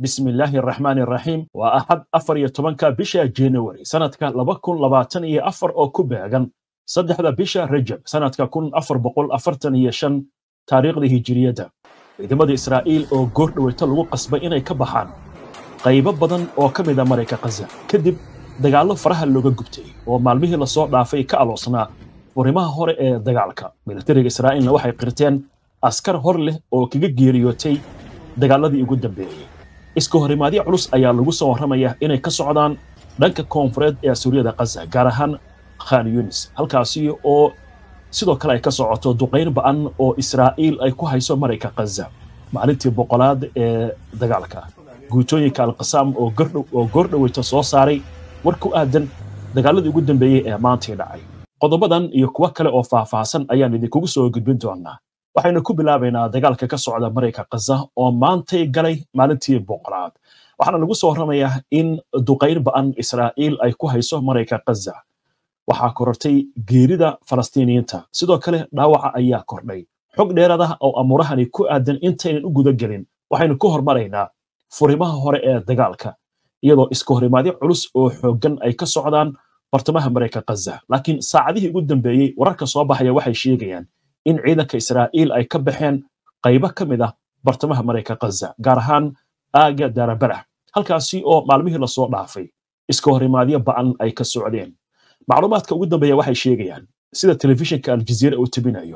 bismi illaahi araxmaani araxiim waa axad afar iyo tobanka bisha january sanadka laba kun labaatan iyo afar oo ku beegan saddexda bisha rajab sanadka kun afar boqol afartan iyo shan taariikhda hijiriyadda ciidamada israa'iil oo goor dhaweyta lagu qasbay inay ka baxaan qaybo badan oo ka mid a marayka khaza kadib dagaallo faraha looga gubtay oo maalmihii lasoo dhaafay ka aloosnaa furimaha hore ee dagaalka militariga israa'iilna waxay qirteen askar hor leh oo kaga geeriyootay dagaaladii ugu dambeeyey iska horimaadyo culus ayaa lagu soo warramaya inay ka socdaan dhanka koonfureed ee suuriyada khaza gaar ahaan khan yunis halkaasi oo sidoo kale ay ka socoto duqayn ba'an oo israa'iil ay ku hayso marayka khaza maalintii boqolaad ee dagaalka guutooyinka alqasaam oo goordhoweyta soo saaray war ku aadan dagaaladii ugu dambeeyey ee maantii dhacay qodobadan iyo kuwo kale oo faahfaahsan ayaan idinkugu soo gudbin doonaa waxaynu ku bilaabaynaa dagaalka ka socda marayka khaza oo maantay galay maalintii boqolaad waxaana lagu soo warramayaa in duqayn ba'an israa'iil ay ku hayso marayka khaza waxaa korortay geerida falastiiniyiinta sidoo kale dhaawaca ayaa kordhay xog dheeraad ah oo amuurahani ku aadan intaynan u guda gelin waxaynu ku hormaraynaa furimaha hore ee dagaalka iyadoo iska horimaadyo culus oo xooggan ay ka socdaan bartamaha marayka khaza laakiin saacadihii ugu dambeeyey wararka soo baxaya waxay sheegayaan in ciidanka israa'iil ay ka baxeen qaybo ka mid ah bartamaha marayka khaza gaar ahaan aaga daarabarax halkaasi oo maalmihii lasoo dhaafay iska horimaadyo ba'an ay ka socdeen macluumaadka ugu dambeeya waxay sheegayaan sida telefishinka aljaziira uu tebinayo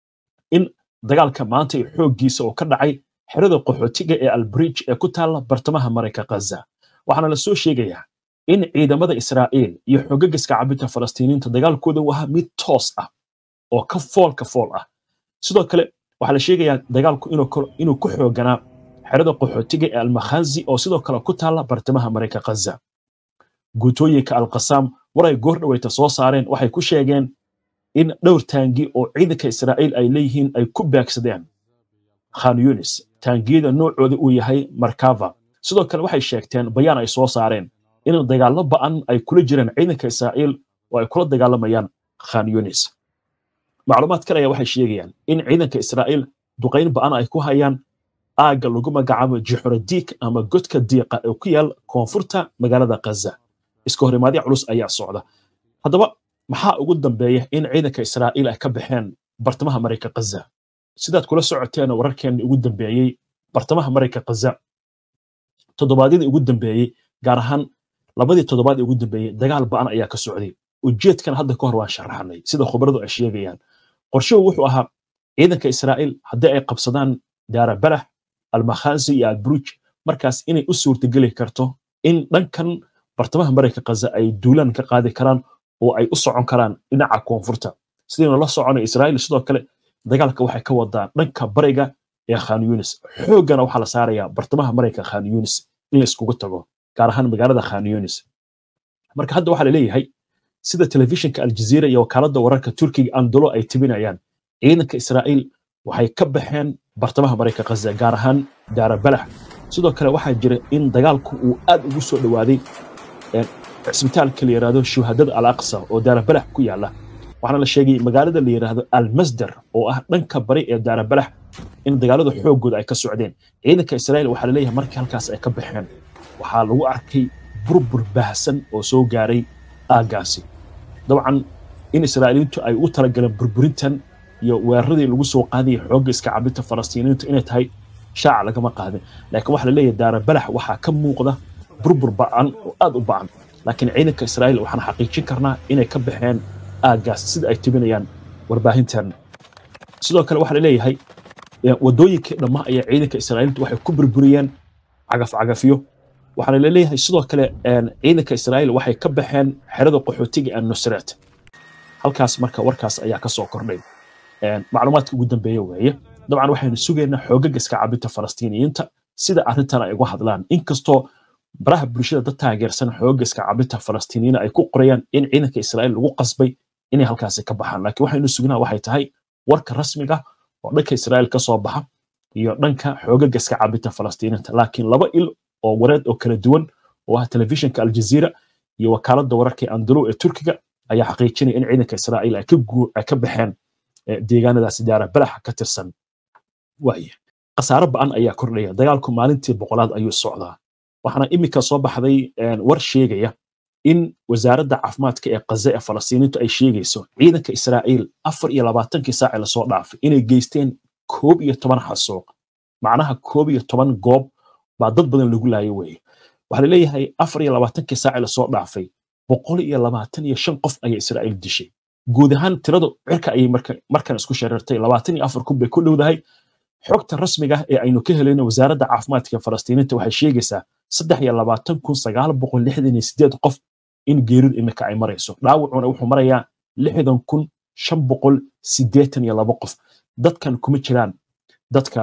in dagaalka maanta ee xooggiisa oo ka dhacay xerada qaxootiga ee albridge ee ku taalla bartamaha marayka khaza waxaana la soo sheegayaa in ciidamada israa'iil iyo xoogagaska cabinta falastiiniinta dagaalkooda uu ahaa mid toos ah oo ka fool ka fool ah sidoo kale waxaa la sheegayaa dagaalku inuu ku xooganaa xerada qaxootiga ee almakhazi oo sidoo kale ku taalla bartamaha marayka khaza guutooyinka alqasaam war ay goor dhaweyta soo saareen waxay ku sheegeen in dhowr taangi oo ciidanka israa'iil ay leeyihiin ay ku baagsadeen khan yunis taangiyada noocooda uu yahay markava sidoo kale waxay sheegteen bayaan ay soo saareen in dagaallo ba'an ay kula jiraan ciidanka israa'iil oo ay kula dagaalamayaan khan yunis macluumaad kale ayaa waxay sheegayaan in ciidanka israa'iil duqayn ba'an ay ku hayaan aagga lagu magacaabo jixuradiik ama godka diiqa ee ku yaal koonfurta magaalada khaza iska horimaadyo culus ayaa socda haddaba maxaa ugu dambeeya in ciidanka israa'iil ay ka baxeen bartamaha marayka khaza sidaad kula socoteen wararkeenni ugu dambeeyey bartamaha marayka khaza toddobaadyadii ugu dambeeyey gaar ahaan labadii toddobaad ee ugu dambeeyey dagaal ba'an ayaa ka socday ujeedkan hadda ka hor waan sharaxnay sida khubaradu ay sheegayaan qorshuhu wuxuu ahaa ciidanka israa'iil haddii ay qabsadaan daarabalax almakhazi iyo albruj markaas inay u suurtageli karto in dhankan bartamaha marayka khaza ay duulaan ka qaadi karaan oo ay u socon karaan dhinaca koonfurta sidaynu la soconay israa'iil sidoo kale dagaalka waxay ka wadaa dhanka bariga ee khan yunis xooggana waxaa la saarayaa bartamaha marayka khan yunis in la iskugu tago gaar ahaan magaalada khan yunis marka hadda waxaa la leeyahay sida telefishinka aljaziira iyo wakaaladda wararka turkiga andalo ay tebinayaan ciidanka israa'iil waxay ka baxeen bartamaha marayka khaza gaar ahaan daarabalax sidoo kale waxaa jira in dagaalku uu aad ugu soo dhowaaday cisbitaalka la yidhaahdo shuhadada al aqsa oo daarabalax ku yaala waxaana la sheegay magaalada la yidhaahdo almasdar oo ah dhanka bari ee daarabalax in dagaalada xooggooda ay ka socdeen ciidanka israa'iil waxaa la leeyahay markii halkaas ay ka baxeen waxaa lagu arkay burbur baahsan oo soo gaaray aaggaasi dabcan in israa'iiliintu ay u talagaleen burburintan iyo weeraradii lagu soo qaadayay xoogga iska cabinta falastiiniintu inay tahay shaaca lagama qaadin laakiin waxaa la leeyahay daarabalax waxaa ka muuqda burbur ba'an oo aad u ba'an laakiin ciidanka israa'iil waxaan xaqiijin karnaa inay ka baxeen aaggaas sida ay tebinayaan warbaahintan sidoo kale waxaa la leeyahay waddooyinkii dhamma ayaa ciidanka israa'iiltu waxay ku burburiyeen cagaf-cagafyo waxaana la leeyahay sidoo kale ciidanka israa'iil waxay ka baxeen xerada qaxootiga ee nusret halkaas marka warkaas ayaa ka soo kordhay macluumaadka ugu dambeeya weeye dabcan waxaynu sugaynaa xoogaga iska cabinta falastiiniyiinta sida arrintan ay uga hadlaan inkastoo baraha bulshada dad taageersan xooga iska cabinta falastiiniyiina ay ku qorayaan in ciidanka israa'iil lagu qasbay inay halkaasi ka baxaan laakiin waxaynu sugnaa waxay tahay warka rasmiga oo dhanka israa'iil ka soo baxa iyo dhanka xoogaga iska cabinta falastiiniinta laakiin laba il oo wareed oo kala duwan oo ah telefishinka aljaziira iyo wakaaladda wararka ee andalo ee turkiga ayaa xaqiijinaya in ciidanka israa'iil ay ka baxeen deegaanadaasi daara balaxa ka tirsan waaya khasaare ba'an ayaa kordhaya dagaalku maalintii boqolaad ayuu socdaa waxaana iminka soo baxday war sheegaya in wasaaradda caafimaadka ee kaza ee falastiiniintu ay sheegayso ciidanka israa'iil afar iyo labaatankii saaci lasoo dhaafay inay geysteen koob iyo toban xasuuq macnaha koob iyo toban goob baa dad badan lagu laayo weeye waxaa laleeyahay afar iyo labaatankii saaci lasoo dhaafay boqol iyo labaatan iyo shan qof ayaa israa'iil dishay guud ahaan tiradu cirka ayay markan isku shareertay labaatan iyo afar kun bay ku dhowdahay xogta rasmiga ah ee aynu ka helayno wasaaradda caafimaadka ee falastiiniinta waxay sheegaysaa saddex iyo labaatan kun sagaal boqol lixdan iyo sideed qof in geeridu imika ay marayso dhaawacuna wuxuu marayaa lixdan kun shan boqol siddeetan iyo laba qof dadkan kuma jiraan dadka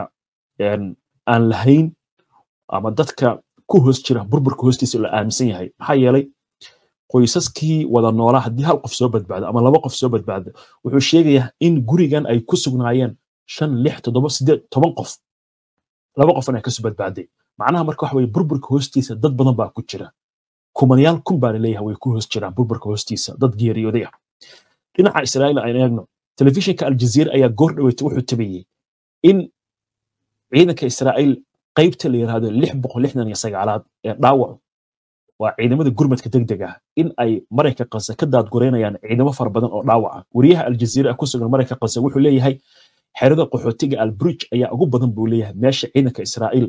aan lahayn ama dadka ku hoos jira burburka hoostiisa la aaminsan yahay maxaa yeelay qoysaskii wada noolaa haddii hal qof soo badbaado ama laba qof soo badbaado wuxuu sheegayaa in gurigan ay ku sugnaayeen shan lix toddoba sideed toban qof laba qofna ay kasoo badbaaday macnaha marka waxa weye burburka hoostiisa dad badan baa ku jira kumanayaal kun baa laleeyahay way ku hoos jiraan burburka hoostiisa dad geeriyooday ah dhinaca israa'iil aan eegno telefishinka aljaziira ayaa goor dhaweyta wuxuu tabayey in ciidanka israa'iil qaybta la yidhaahdo lix boqol lixdan iyo sagaalaad ee dhaawacu waa ciidamada gurmadka degdeg ah in ay marayka qase ka daadgureynayaan ciidamo fara badan oo dhaawaca wariyaha aljaziira ku sugan marayka qase wuxuu leeyahay xerada qaxootiga albridge ayaa ugu badan buu leeyahay meesha ciidanka israa'iil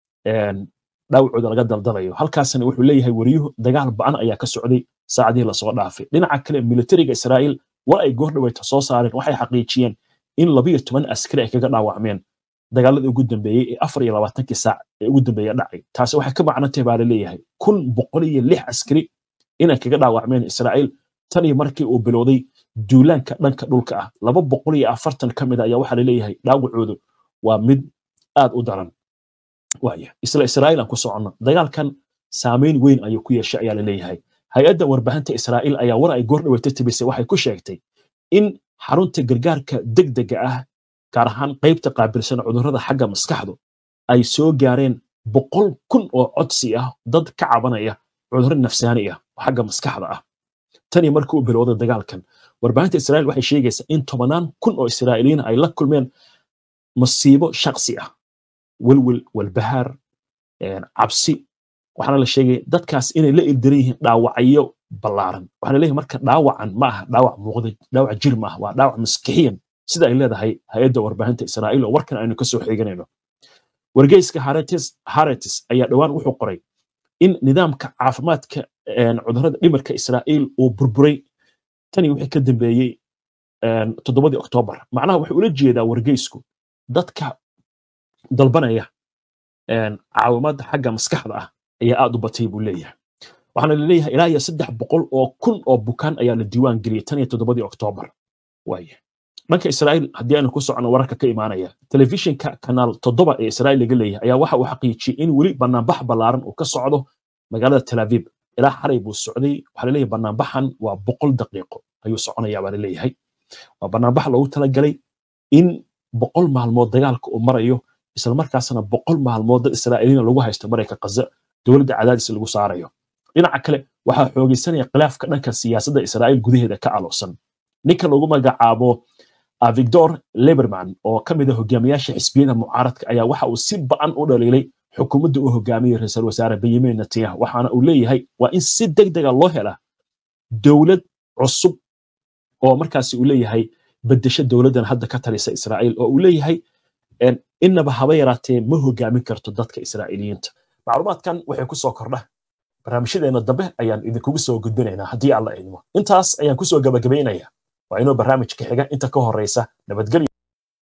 dhaawacooda laga daldalayo halkaasna wuxuu leeyahay wariyuhu dagaal ba'an ayaa ka socday saacadihii lasoo dhaafay dhinaca kale militariga israa'iil war ay goor dhaweyta soo saareen waxay xaqiijiyeen in labiyo toban askari ay kaga dhaawacmeen dagaaladii ugu dambeeyey ee afar iyo labaatankii saac ee ugu dambeeya dhacay taasi waxay ka macnantay baa laleeyahay kun boqol iyo lix askari inay kaga dhaawacmeen israa'iil tan iyo markii uu bilowday duulaanka dhanka dhulka ah laba boqol iyo afartan ka mid a ayaa waxaa laleeyahay dhaawacoodu waa mid aad u daran waaya isla israa'iil aan ku soconno dagaalkan saameyn weyn ayuu ku yeeshay ayaa laleeyahay hay-adda warbaahinta israa'iil ayaa war ay goor dhaweyta tabisay waxay ku sheegtay in xarunta gargaarka degdega ah gaar ahaan qaybta qaabilsan cudurrada xagga maskaxdu ay soo gaareen boqol kun oo codsi ah dad ka cabanaya cudurro nafsaani ah oo xagga maskaxda ah tan iyo markii uu bilowday dagaalkan warbaahinta israa'iil waxay sheegaysaa in tobanaan kun oo israa'iiliyiin ay la kulmeen masiibo shaksi ah welwel walbahaar cabsi waxaana la sheegay dadkaas inay la ildaran yihiin dhaawacyo ballaaran waxaana leeyahay marka dhaawacan ma aha dhaawac muuqda dhaawac jir ma ah waa dhaawac maskixiyan sida ay leedahay hay-adda warbaahinta israa'iil oo warkan aynu kasoo xiganayno wargeyska haretis ayaa dhowaan wuxuu qoray in nidaamka caafimaadka cudurrada dhimirka israa'iil uu burburay tani wixii ka dambeeyey toddobadii oktoobar macnaha wuxuu ula jeedaa wargeysku dadka dalbanaya caawimaadda xagga maskaxda ah ayaa aad u batay buu leeyahay waxaana laleeyahay ilaa iyo saddex boqol oo kun oo bukaan ayaa la diiwaan geliyey tan iyo toddobadii oktoobar waaya dhanka israa'iil haddii aynu ku socono wararka ka imaanaya telefishinka kanaal toddoba ee israa'iil laga leeyahay ayaa waxa uu xaqiijiyey in weli banaanbax ballaaran uu ka socdo magaalada tel aviv ilaa xalay buu socday waxaa laleeyahay banaanbaxan waa boqol daqiiqo ayuu soconayaa baa laleeyahay waa banaanbax loogu talagalay in boqol maalmood dagaalka uu marayo islamarkaasna boqol maalmood dad israa'iiliina lagu haysto marayka kaza dowladda cadaadis lagu saarayo dhinaca kale waxaa xoogaysanaya khilaafka dhanka siyaasadda israa'iil gudaheeda ka aloosan ninka lagu magacaabo victor leberman oo ka mid a hogaamiyaasha xisbiyada mucaaradka ayaa waxa uu si ba'an u dhaliilay xukuumadda uu hogaamiyey ra-iisul wasaare benyamin netanyahu waxaana uu leeyahay waa in si deg dega loo helaa dowlad cusub oo markaasi uu leeyahay bedesho dowladdan hadda ka talisa israa'iil oo uu leeyahay innaba haba yaraatee ma hogaamin karto dadka israa'iiliyiinta macluumaadkan waxay ku soo kordha barnaamijyadeena dambe ayaan idinkugu soo gudbinaynaa haddii alla idmo intaas ayaan kusoo gabagabaynaya waa inuu barnaamijka xiga inta ka horeysa nabadgelyo